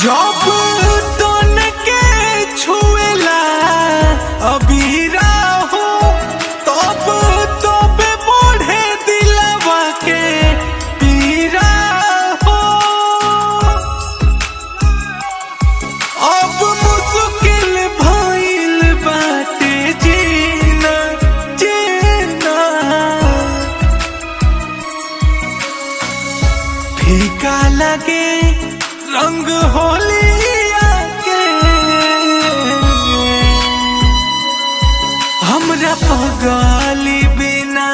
जब तन के छुएला अबीरा हो तब तब बढ़े दिलवा के पीरा हो अब मुश्किल भइल बाटे जीना जीना फीका लगे रंग होलिया के हमरा पगाली बिना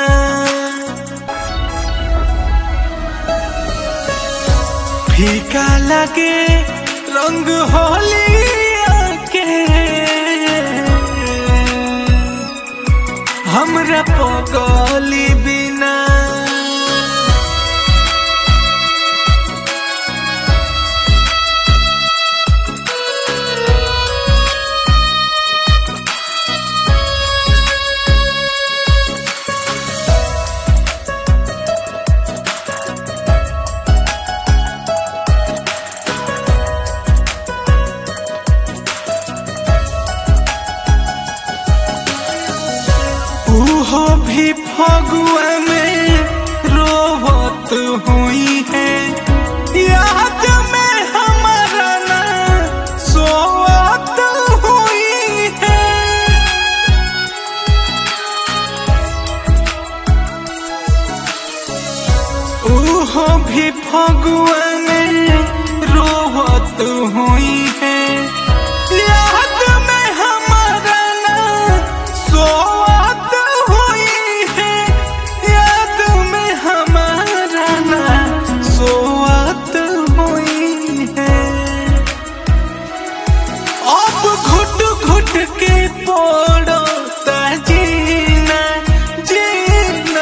फीका लगे रंग होलिया के हमरा पगाली बिना उहो भी फगुआ में रोवत हुई है याद में हमारा ना सोवत हुई है उहो भी फगुआ में रोवत हुई है याद में हमारा ना सोवत हुई है याद में हमारा ना सोवत हुई है अब घुट घुट के पड़ो जीना जीना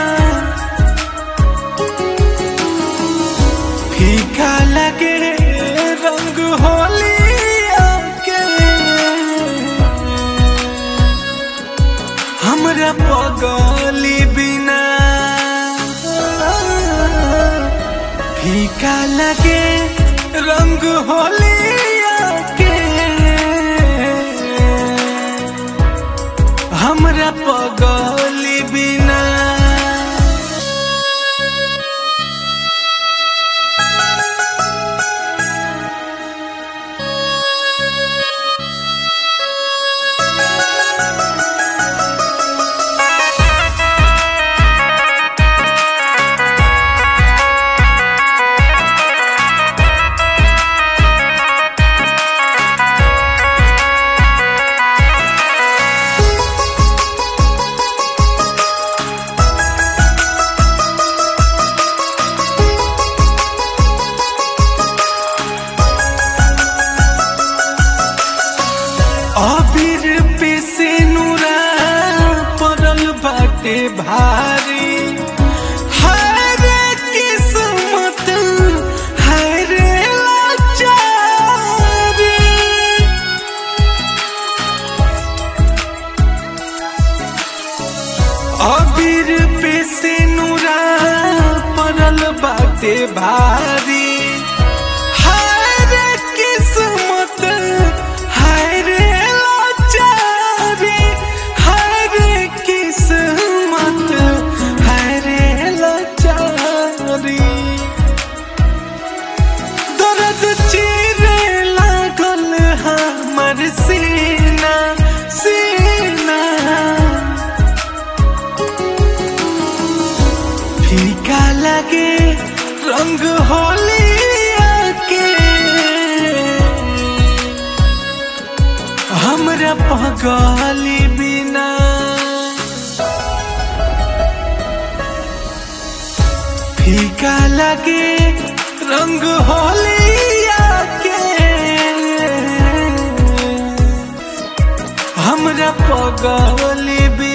फीका लगे रंग होलिया के हमरा पगली बिना फीका लगे रंग होलिया के हमरा पगली बिना अबीर पे से नूरा पड़ल बाटे भारी हाय रे किस्मत हाय रे लाचारी अबीर पे से नूरा पड़ल बाटे भारी हाय रे किस्मत हाय रे लाचारी हाय रे किस्मत हाय रे लाचारी दर्द चीरे लागल हमर सीना सीना फीका लगे रंग होलिया के हमरा पगली बिना फीका लगे रंग होलिया के हमरा पगली बिना